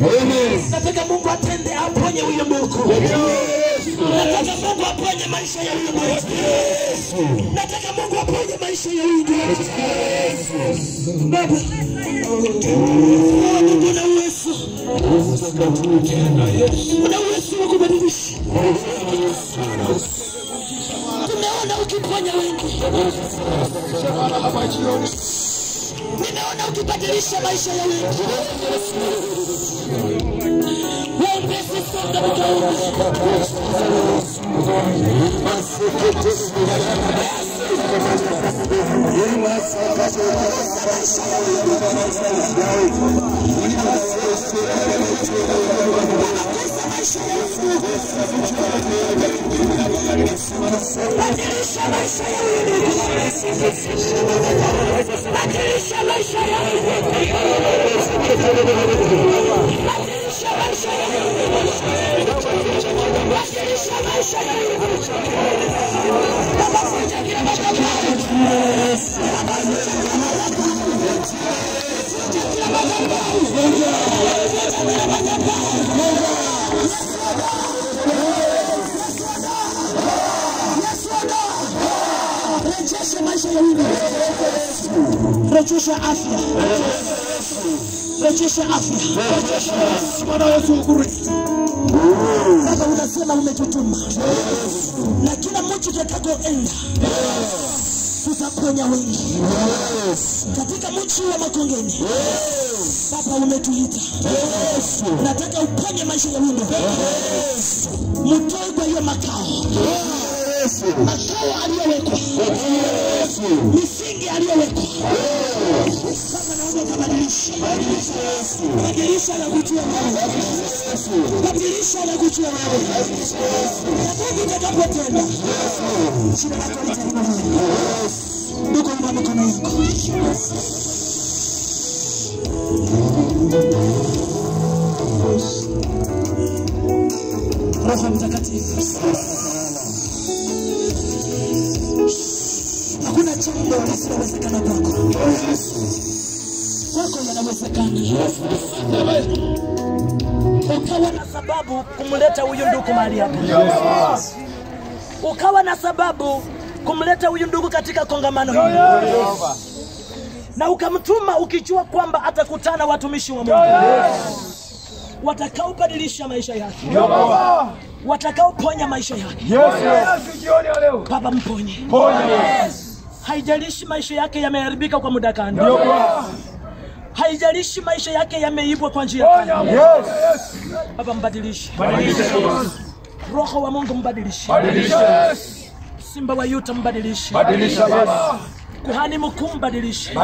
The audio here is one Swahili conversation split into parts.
Nataka Mungu atende, aponye huyo ndugu. Nataka Mungu aponye maisha ya huyo ndugu. Nataka Mungu aponye maisha ya huyo ndugu. Baba, Mungu una uwezo, una uwezo wa kubadilisha. Tumeona ukiponya wengi, nimeona ukibadilisha maisha ya wengi. Waombezi songa mkaombe. Badilisha maisha ya wengi. Badilisha maisha ya wengi. Badilisha maisha ya wengi. Badilisha maisha ya wengi. Baba, vunja kila madhabahu. Rejesha maisha ya wengi. Rejesha afya. Rejesha afya. Bwana Yesu Kristo. Baba unasema umetutuma. Na kila mtu tutakapoenda tutaponya wengi. Katika mji wa Makongeni. Baba umetuita. Nataka uponye maisha ya wengi. Mtoe kwa hiyo makao. Makao aliyowekwa. Misingi aliyowekwa. Baba naomba ukabadilishe. Badilisha na kujua wewe. Badilisha na kujua wewe. Na Mungu utakapotenda. Jina lako litajua wewe. Ndugu inua mikono yako. Roho Mtakatifu. Hakuna jambo lisilowezekana kwako. Kwako yanawezekana. Ukawa na sababu kumleta huyu ndugu mahali hapa, ukawa na sababu kumleta huyu ndugu katika kongamano hili, na ukamtuma ukijua kwamba atakutana watumishi wa Mungu watakaobadilisha maisha yake, watakaoponya maisha yake. Baba, mponye. Haijalishi maisha yake yameharibika kwa muda gani, haijalishi maisha yake yameibwa kwa njia gani. Baba, mbadilishe. Roho wa Mungu mbadilishe. Simba wa Yuta mbadilishe. Kuhani mkuu mbadilishe.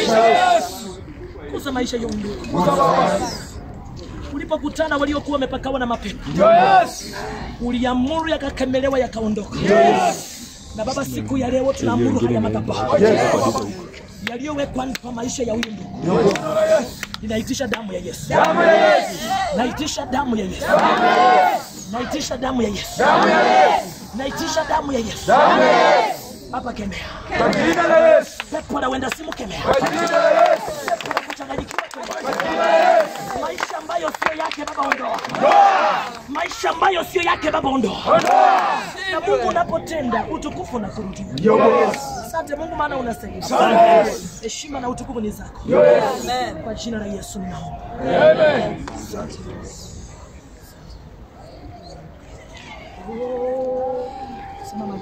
Kuza maisha ya undugu. Ulipokutana waliokuwa wamepakawa na mapepo, uliamuru yakakemelewa, yakaondoka. Na Baba, siku ya leo tunaamuru haya madhabahu yaliyowekwa kwa maisha ya huyu ndugu, ninaitisha damu ya Yesu, naitisha damu ya Yesu, naitisha damu ya Yesu, naitisha damu ya Yesu. Baba, kemea pepo la wenda simu, kemea pepo la kuchanganyikiwa, kemea maisha ambayo sio yake Baba, ondoa maisha ambayo sio yake Baba, ondoa na Mungu unapotenda utukufu na kurudia. Asante Mungu, maana unasaidia. Heshima na utukufu ni zako. Amen. Kwa jina la Yesu ninaomba. Asante. Oh, Simama.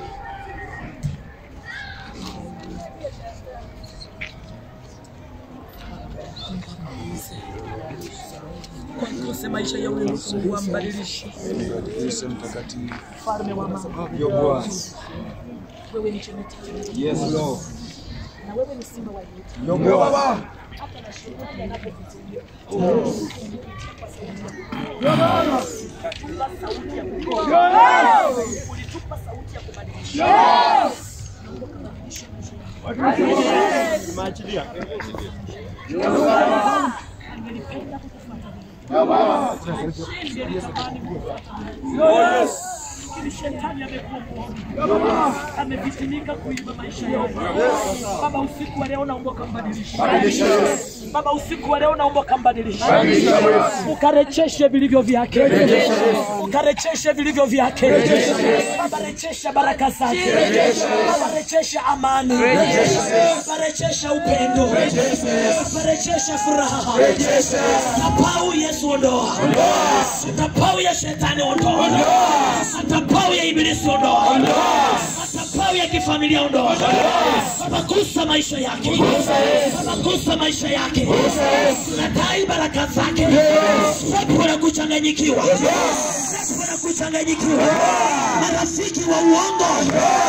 Kwa kose maisha ya huyu Mungu wambadilishe. Yesu mtakatifu. Mfalme wa mama. Yo Bwana. Wewe ni chemeti. Yes Lord. Na wewe ni simba wa Yuda. Yo Bwana. Hata na shuhuda yanapokuja. Ulitupa sauti ya kukoa. Ulitupa sauti ya kubadilisha. Mungu akabadilisha maisha yangu. Ningelipenda kukufuata wewe. Ningetamani kukufuata wewe. lakini shetani amekuwa mwongo, amevitinika kuiba maisha yao. Baba, usiku wa leo naomba ukambadilishe. Baba, usiku wa leo naomba ukambadilishe, ukarejeshe vilivyo vyake, ukarejeshe vilivyo vyake. Baba, rejesha baraka zake, Baba, rejesha amani, Baba, rejesha upendo, Baba, rejesha furaha. Madhabahu Yesu ondoa, madhabahu ya shetani ondoa, madhabahu ya ibilisi ondoa, madhabahu ya kifamilia ondoa. Baba, gusa maisha yake, Baba, gusa maisha yake, tunadai baraka zake. Pepo na kuchanganyikiwa, pepo na kuchanganyikiwa, marafiki wa uongo